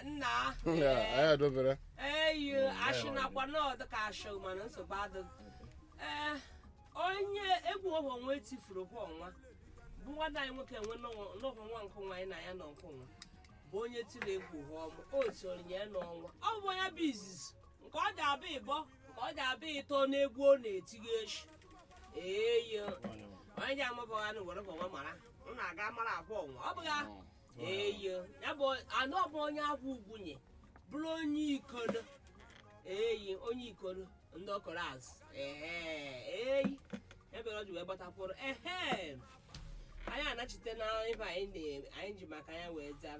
nna anyị adobere eyi ashịnakwa n'ọdụ ka ashị mana nsogbu adịghị ee onye egwu ọhụ onwe tifuru kwa ọnwa bụ nwanne anyị nwoke nwe n'ọhụ nwa nke nwa anyị na ya nọ nke nwa bụ onye tiri egwu ha ọmụ o sonye ya n'ọnwa ọ bụ onye bụ izizi nke ọ dị abịa ịbọ nke ọ dị abịa ịtọ n'egwu ọ na-etighi echi eyi onye ji amụbọgha na were ọnwa mara m na-aga mara akwa ọnwa ọ bụgha eyi ya bụ anụ ọbụ onye akwa ugwunye bụrụ onye ikodo eyi onye ikodo ndị ọkọrọ azụ ee eyi ebere o ji wee gbatakwụrụ ehe anyị anachite na ibe anyị na- anyị ji maka ya wee zara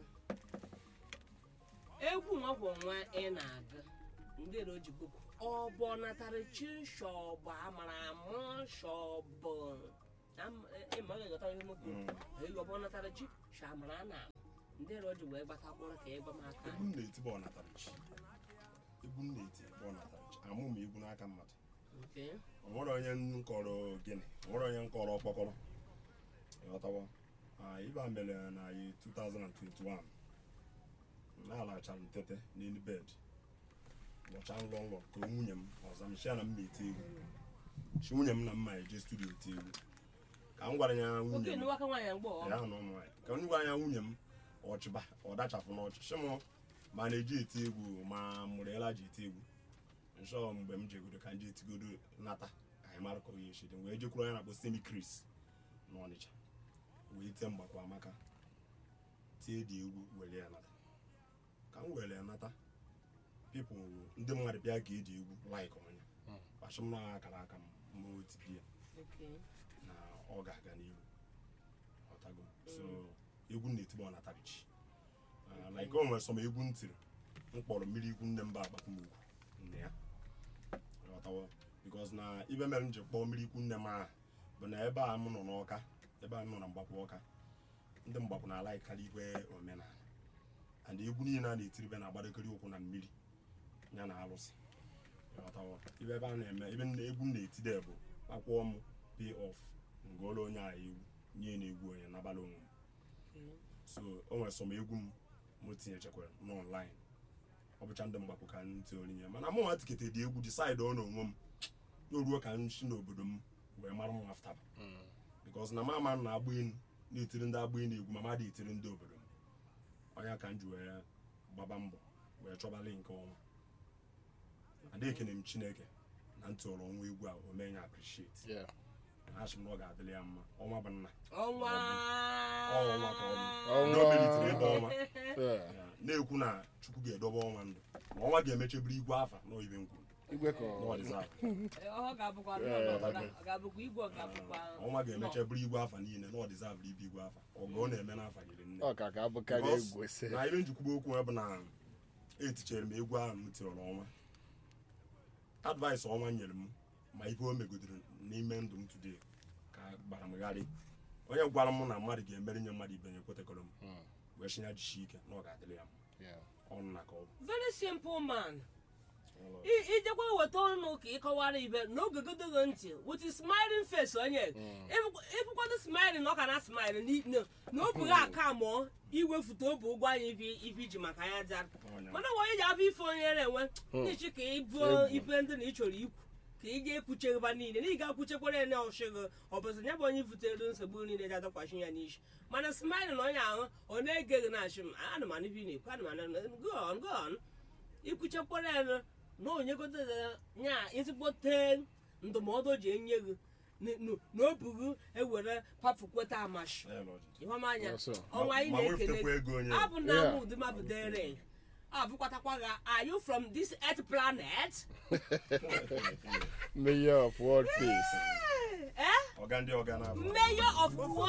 egwu nwakwo nwa ị na-aga ndị ero ji bụkwu ọ bụ ọ natara chi shọbụ amara amụ shọbụ ịma ọ ga-egota ihe mokwu ọ bụ ọ natara chi shamara na ndị ero ji wee gbatakwụrụ ka ịgba m aka egwu m na-eti bụ ọnatarachi egwu m na-eti bụ ọnatarachi amụ m egwu n'aka mmadụ Okay. o nwere onye m kọrọ gịnị o nwere onye m kọrọ ọkpọkọrọ ịghọtawo Ah, ibe a mere na anyị 2021 na-alachara m tete n'elu bed ụbọchị nlọ nlọ ka nwunye m ọza m shia na m na-eti egwu shi nwunye m na mma eje studio eti egwu ka m gwara ya nwunye oke m nu aka nwaanyị mgbe ọ ya na ụmụ nwaanyị ka m gwa anya nwunye m ọchịba ọ dachafụ n'ọchị shi mụ ma na-eji eti egwu ma mụrụela ji eti egwu nsọ mgbe m jegodo ka m ji etigodo nata anyị mara ka onye eshidi wee jekwuru onye na-akpọ semi kris n'ọnịcha wee tie mgbakwa amaka tie dị egwu were ya nata ka m were ya nata pipụl ndị mmadụ bịa ga eji egwu laik ọnya kpachim na akara aka m ma o tipi ya Okay. na ọ ga-aga n'ihu ọtago so egwu m na-etibe ọ natarichi like o nwere sọm egwu m tiri m kpọrọ mmiri ikwu nne mba agbakwumugwu nne ya ọtawo bikos na ibe mere m ji kpọọ mmiri ikwu nne m ahụ bụ na ebe a m nọ n'ọka ebe a m nọ na mgbapụ ọka ndị mgbapụ na alaịkarị igwe omenala and egwu niile a na-etiribe na-agbadokiri ụkwụ na mmiri ya na arụsị ọtawo ibe ebe a na-eme ebe nne- egwu m na-etide bụ akwụọ m pay off ngụọla onye a egwu nye na-egwu onye n'abalị onwe m Okay. so o nwere sọm egwu m m tinyechekwara n'ọnlaịn ọ bụcha ndị mgbapụ ka m tie orinye mana mụ nwa tikete dị egwu disaịdị ọ na onwe m ya ruo ka m si n'obodo m wee mara m aftaba bikos na mama m na-agba elu na-etiri ndị agba elu egwu ma madị etiri ndị obodo m onye ka m ji wee gbaba mbọ wee chọbali nke ọnwa ada ekene m chineke na ntị ọrụ ọnwa egwu a o mee ya appreciate Yeah. asị m na ọ ga-adịrị ya mma ọnwa bụ nna ọnwa ọnwa ka ọ bụ Ọnwa. ndị o melitere ebe ọnwa Yeah. Ya, na-ekwu na chukwu ga-edobe ọnwa ndụ ma ọnwa ga-emechebiri igwe afa n'oyibe nkwu igwe ka ọ n'ọdịza ọ ga-abụkwa Yeah, nọ- nọ- okay. ọ ga-abụkwa igwe ọ ga-abụkwa ọnwa ga-emechebiri igwe afa niile na ọdịza bụrụ ibe igwe afa ọgụ ọ na-eme n'afa nyere nne ọ ka ka abụkarị Because egwu ese na ibe njikwube okwu bụ na etichere m egwu ahụ m tinyere ọnwa advice ọnwa nyere m ma ihe o megodoro n'ime ndụ m today ka gbara m gharị onye gwara m na mmadụ ga-emere nye mmadụ ibe ya ekwetekọrọ m wee chinya jishi ike na ọ ga-adịrị ya mma Yeah. ọnụ na ka ọ bụ very simple man Ọlụ. I- ijekwa weta ọnụ ka ị kọwara ibe n'oge godogo ntị with a smiling face onye ịbụkwado smiling na ọ ka na smile ni- na na o bughi aka mụọ iwefute obu ụgwọ anyị ibi ibi iji maka ya zara Ọnya. mana onye ji abụ ife onye na-enwe n'ichi ka ịbụ Egwu. ife ndị na ị chọrọ ikwu ka ị ga-ekwucheghịba niile na ị ga-akwuchekwara ya na ọchịghị ọ bụzi ya bụ onye butere nsogbu niile ji adakwasị ya n'isi mana smiling na onye ahụ ọ na-ege gị na-achị m ana m anụ ife ị na-ekwu ana m anụ go on go on ikwuchekwara ya na onyegodo ya ezigbote ndụmọdụ o ji enye gị n- n- na o bughi ewere pafukweta amashi Ya lọji. ịhụmanya Yes, sir. ọnwa anyị Ma na-ekele wefụtakwa ego onye. gị. abụ na Yeah. ama ụdị mabụdere abụkwatakwa gị are you from this earth planet mayor of world peace eh ọga ndị ọga na-abụ mayor of